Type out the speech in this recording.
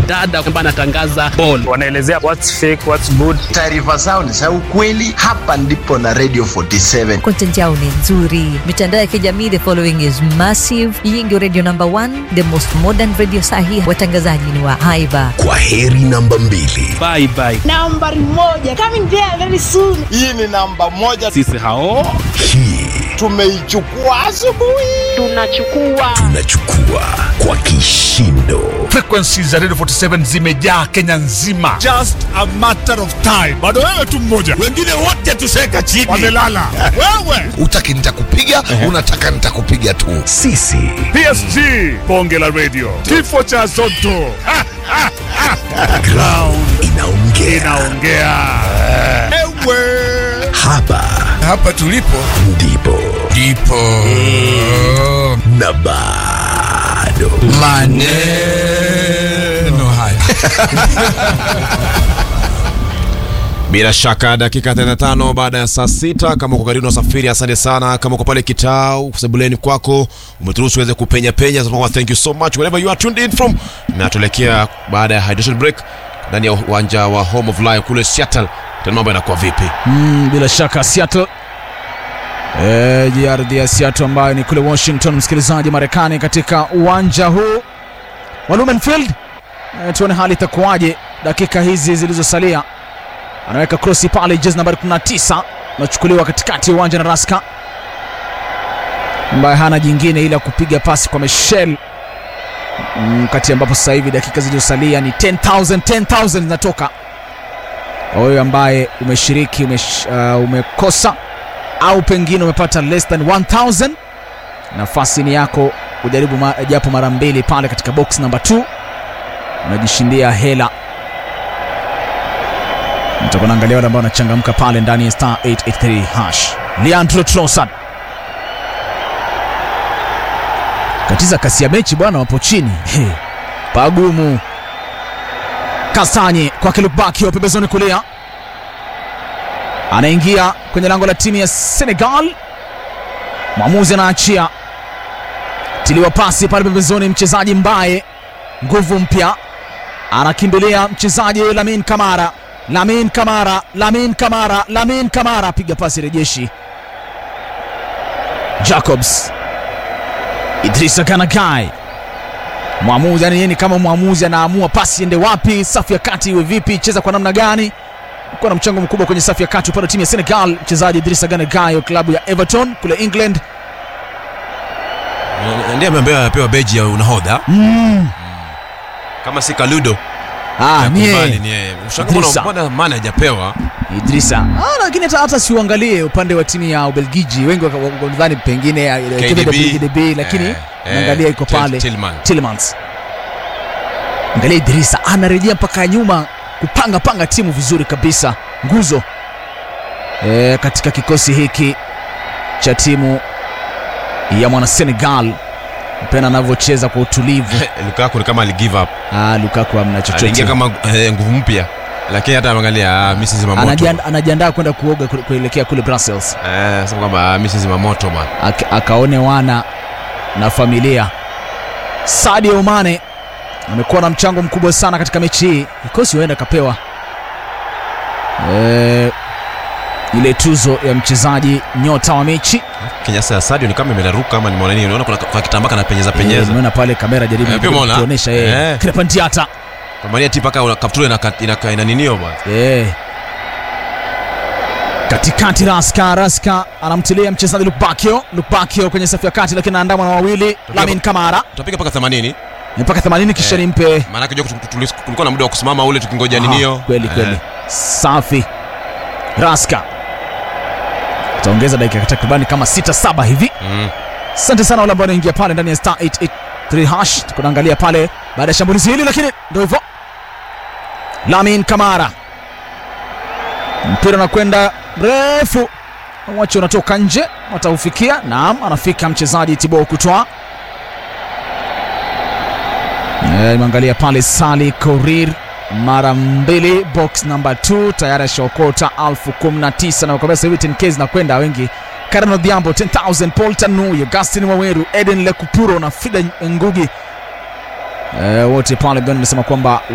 mwanadada ambaye anatangaza ball. Wanaelezea what's fake, what's good. Taarifa zao ni za ukweli. Hapa ndipo na Radio 47. Content yao ni nzuri. Mitandao ya kijamii, the following is massive. Hii ndio radio number one, the most modern radio sahi. Watangazaji ni wa haiba. Kwa heri namba mbili. Bye bye. Nambari moja coming there very soon. Hii ni namba moja, Sisi hao Hii tumeichukua asubuhi. Tunachukua tunachukua kwa kishindo. Frequency za Radio 47 zimejaa Kenya nzima. Just a matter of time. Bado wewe tu mmoja. Wengine wote tuseka chini. Wamelala. wewe. Utaki nitakupiga, unataka nitakupiga tu. Sisi PSG. Bonge la radio. Kifo cha Zotto. Ha, ha, ha. ground inaongea. Inaongea. Ewe. Hapa Hapa tulipo ndipo ndipo na bado maneno haya. Bila shaka dakika 35 baada ya saa sita. Kama uko karibu na usafiri, asante sana. Kama uko pale Kitao sebuleni kwako, umeturuhusu uweze kupenya penya, tunasema thank you so much wherever you are tuned in from. Na tuelekea baada ya hydration break ndani ya uwanja wa Home of Life kule Seattle. Tena mambo yanakuwa vipi? Mm, bila shaka Seattle e, ardhi ya Seattle ambayo ni kule Washington, msikilizaji Marekani, katika uwanja huu wa Lumen Field. E, tuone hali itakuwaje dakika hizi zilizosalia. Anaweka krosi pale, jezi nambari 19 nachukuliwa katikati ya uwanja na Raska ambaye hana jingine ila kupiga pasi kwa Michel mm, kati ambapo sasa hivi dakika zilizosalia ni 10000 10000 zinatoka wewe ambaye umeshiriki umesh, uh, umekosa au pengine umepata less than 1000 nafasi ni yako ujaribu ma, japo mara mbili pale katika box number 2 unajishindia hela nitakuwa naangalia wale ambao wanachangamka pale ndani ya star 883 hash Leandro Trossard katiza kasi ya mechi bwana wapo chini He, pagumu Kastanye kwake Lubakio pembezoni kulia, anaingia kwenye lango la timu ya Senegal. Mwamuzi anaachia, tiliwa pasi pale pembezoni, mchezaji mbaye nguvu mpya, anakimbilia mchezaji Lamin Kamara, Lamin Kamara, Lamin Kamara, Lamin Kamara, piga pasi rejeshi. Jacobs, Idrissa Ganagai mwamuzi yani yeye ni kama mwamuzi anaamua pasi ende wapi, safu ya kati iwe vipi, cheza kwa namna gani. Kuwa na mchango mkubwa kwenye safu ya kati upande wa timu ya Senegal, mchezaji Idrissa Gana Gueye wa klabu ya Everton kule England. Ndiye ameambiwa apewa beji ya unahodha Mm. kama si Kaludo Ah, ni Kubali yeye ni yeye. Ushangaa Idrissa. mbona maana hajapewa Idrissa. Ah, lakini hata, hata siuangalie upande wa timu ya Ubelgiji, wengi waka- wakadhani pengine eh, KDB, KDB, lakini eh, naangalia eh, iko Til- pale Tillman. Tillmans. Angalia Idrissa anarejea mpaka nyuma kupanga panga timu vizuri kabisa, nguzo e, katika kikosi hiki cha timu ya mwana Senegal. Pena anavyocheza kwa utulivu. Lukaku ni kama aligive up Ah, Lukaku amna chochote. aliingia kama eh, nguvu mpya lakini hata angalia ah, mimi si zima moto Anajianda- anajiandaa kwenda kuoga kule- kuelekea kule Brussels. eh sema kwamba ah, mimi si zima moto bwana Ak- akaone wana na familia. Sadio Mane amekuwa na mchango mkubwa sana katika mechi hii, kikosi huenda kapewa e, ile tuzo ya mchezaji nyota wa mechi. Kinyasa ya Sadio ni kama imeraruka ama nimeona nini unaona kuna, kuna kitambaa kana penyeza Eh, penyeza Nimeona pale kamera jaribu Eh, pia umeona? kuonyesha yeye Eh. Krepin Diatta kwa maana tipa kaka kaptura ina ina, ina ninio bwana Eh. katikati Raska Raska anamtilia mchezaji Lukbakio Lukbakio kwenye safu ya kati, lakini anaandamwa na wawili Lamin Kamara tutapiga mpaka 80 mpaka 80 kisha Eh. nimpe maana kujua kulikuwa na muda wa kusimama ule tukingoja Aha, ninio kweli Eh. kweli safi Raska utaongeza dakika takribani kama 6 7 hivi Mm. asante sana wale ambao wanaingia pale ndani ya star 883 hash tunaangalia pale baada ya shambulizi hili lakini ndio hivyo Lamin Kamara mpira unakwenda mrefu mwache unatoka nje wataufikia naam anafika mchezaji Thibaut Courtois Eh, imeangalia pale Sali Korir mara mbili box number 2 tayari ashaokota elfu kumi na tisa na kwa sasa hivi 10k zinakwenda wengi Karen Odhiambo 10000 Paul Tanu Augustin Waweru Eden Lekupuro na Frida Ngugi eh, wote pale Gani nasema kwamba